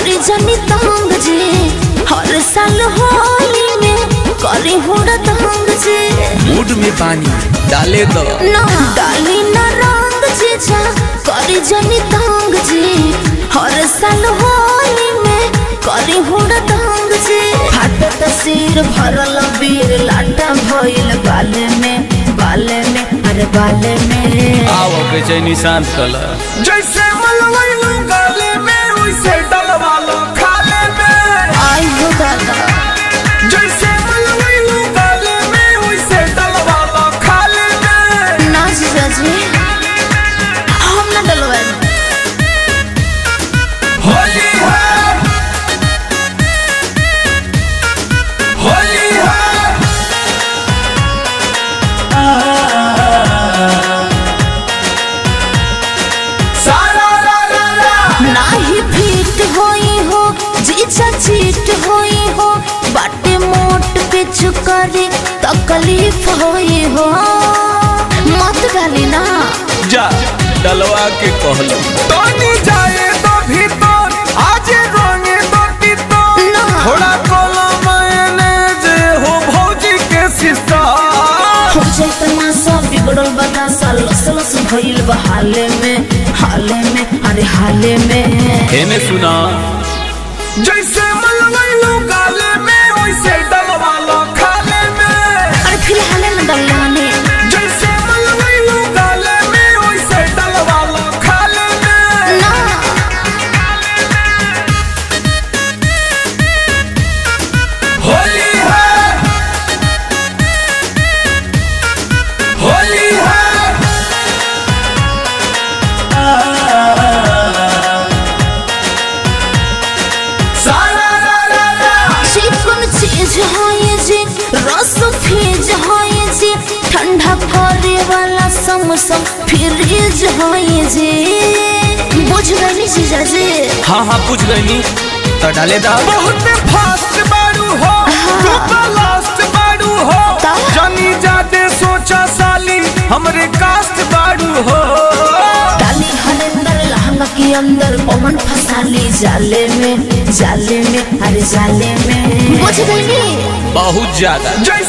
करे जनी तंग जी हर साल होली में करे हुड़ा तंग जी मूड में पानी डाले दो ना डाली ना रंग जी जा करे जनी तंग जी हर साल होली में करे हुड़ा तंग जी फाटत सिर भरल बीर लाटा भइल बाले में बाले में अरे बाले में आओ बेचैनी शांत कलर जैसे मलवैलू गाले में वैसे डलवा लो खाले में आई हो दादा जैसे मलवैलू गाले में वैसे डलवा लो खाले में ना जीजा जी हम ना डलवाए होली है होली है सारा रा रा रा नाही फिट होई हो जीजा चीट होई हो बाटे मोट पे चुकरी तकलीफ होई हो मत डाली ना जा डलवा के कहलो तोनी जाए तो भीतर आज रोंगे तो भीतर ना थोड़ा कोला मैंने जे हो भौजी के सिस्टर हो जात ना सब बिगड़ल बता सा लस लस भइल बा हाले में हाले में अरे हाले में हेने सुना जैसे मलवैलू गाले में वैसे डलवा लो खाले में अरे फिलहाल ना डलाने जैसे मलवैलू गाले में वैसे डलवा लो खाले में ना होली है होली है सारा रा रा रा चिकन चीज होए जी रस फीज होए जी ठंडा करे वाला समोसा फ्रिज होए जी बुझ गई जीजा जी हाँ हाँ पूछ गई तो डाले दा बहुत फास्ट बाड़ू हो तू तो लास्ट बाड़ू हो ता? जानी जाते सोचा साली हमरे कास्ट बाड़ू हो डाली हरिंदर लहंगा के अंदर पवन फसाली जाले में जाले में अरे जाले में बुझ गई बहुत ज्यादा जैसे